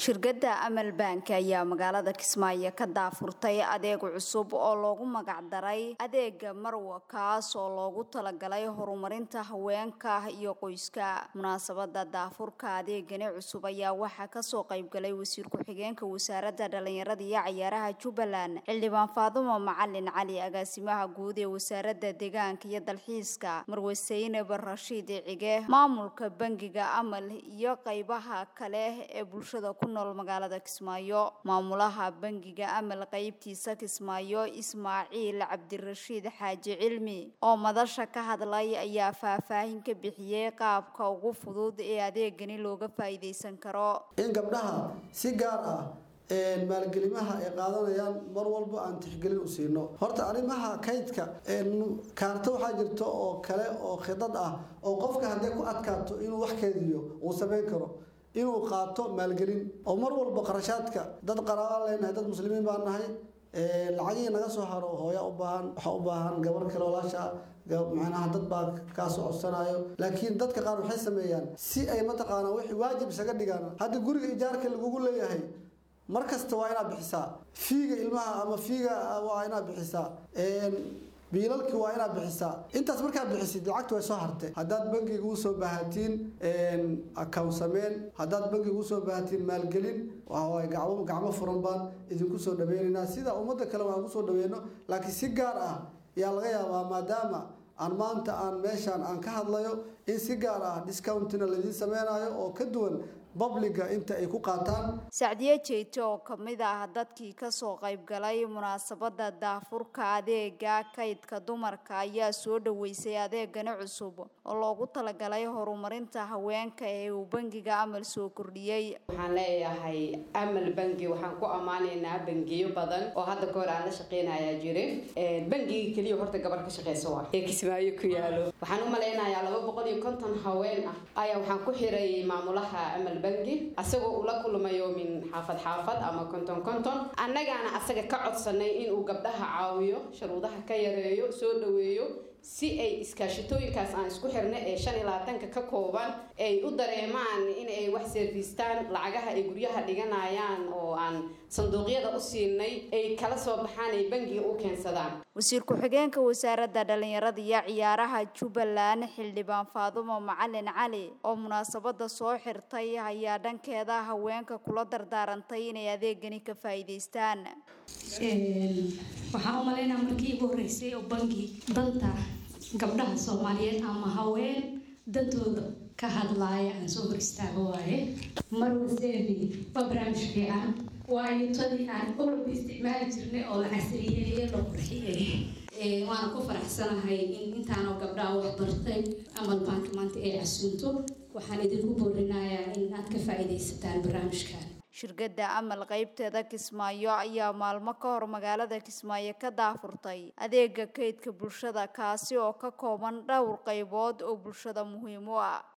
shirkadda amal bank ayaa magaalada kismaayo ka daafurtay adeeg cusub oo loogu magacdaray adeega marwa kaas oo loogu talagalay horumarinta haweenka iyo qoyska munaasabada daafurka adeegani cusub ayaa waxaa kasoo qaybgalay wasiir ku-xigeenka wasaaradda dhalinyarada iyo cayaaraha jubbaland xildhibaan faadumo macalin cali agaasimaha guud ee wasaaradda deegaanka iyo dalxiiska marwe saynab rashiid cige maamulka bangiga amal iyo qaybaha kale ee bulshada ku nool magaalada kismaayo maamulaha bangiga amal qeybtiisa kismaayo ismaaciil cabdirashiid xaaji cilmi oo madasha ka hadlay ayaa faahfaahin ka bixiyey qaabka ugu fudud ee adeegani looga faa'iidaysan karo in gabdhaha si gaar ah maalgelimaha ay qaadanayaan mar walba aan tixgelin u siino horta arrimaha kaydka kaarto waxaa jirta oo kale oo khidad ah oo qofka hadday ku adkaato inuu wax keydiyo uu samayn karo inuu qaato maalgelin oo mar walba qarashaadka dad qaraabaan leenahay dad muslimiin baan nahay lacagihii naga soo haro hooya u baahan waxaa u baahan gabar kale walaasha macnaha dad baa kaasoo codsanayo laakiin dadka qaar waxay sameeyaan si ay mataqaanaa wixii waajib isaga dhigaan hadda guriga ijaarka lagugu leeyahay mar kasta waa inaad bixisaa fiiga ilmaha ama fiiga waa inaad bixisaa biilalki waa inaad bixisaa intaas markaad bixisid lacagta way soo hartay haddaad bangiga usoo baahatiin account sameen haddaad bangiga usoo baahatiin maalgelin waay gacmo gacmo furan baan idinku soo dhaweynaynaa sida ummadda kale waan kusoo dhaweyno laakiin si gaar ah ayaa laga yaabaa maadaama aan maanta aan meeshaan aan ka hadlayo in si gaar ah discountina laidiin sameynayo oo ka duwan babliga inta ay ku qaataan sacdiye jeyte oo kamid ah dadkii kasoo qaybgalay munaasabada daafurka adeega kaydka dumarka ayaa soo dhaweysay adeegani cusub oo loogu talagalay horumarinta haweenka ee uu bangiga amal soo kordhiyey waxaan leeyahay amal bangi waxaan ku ammaanaynaa bangiyo badan oo hadda kahor aan la shaqeynayaa jire bangiga keliya horta gabar ka shaqeysa waa ee kismaayo ku yaalo waxaan u malaynayaa laba boqol iyo konton haween ah ayaa waxaan ku xiray maamulaha amal bangi asagoo ula kulmayo min xaafad xaafad ama konton konton annagaana asaga ka codsanay inuu gabdhaha caawiyo sharuudaha ka yareeyo soo dhaweeyo si ay iskaashatooyinkaas aan isku xirna ee shan iyo labaatanka ka kooban ay u dareemaan in ay wax serviistaan lacagaha ay guryaha dhiganayaan oo aan sanduuqyada u siinay ay kala soo baxaan ay bangiga u keensadaan wasiir ku-xigeenka wasaaradda dhalinyarada iyo ciyaaraha jubbaland xildhibaan faadumo macalin cali oo munaasabada soo xirtay ayaa dhankeeda haweenka kula dardaarantay inay adeegani ka faa'iidaystaan waxaan u malaynaa markii igu horreysay oo bangi danta gabdhaha soomaaliyeed ama haween dantooda ka hadlaaya aan soo hor istaago waaye marwaseebi waa barnaamij fiican waayo tadii aan olba isticmaali jirnay oo la casriyeeye loo qurxiyey waana ku faraxsanahay in intaanoo gabdhaha wax bartay amal baanka maanta ay casuunto waxaan idinku boorinayaa in aad ka faa'iidaysataan barnaamijkan shirkadda amal qeybteeda kismaayo ayaa maalmo ka hor magaalada kismaayo ka daafurtay adeega kaydka bulshada kaasi oo ka kooban dhowr qaybood oo bulshada muhiim u ah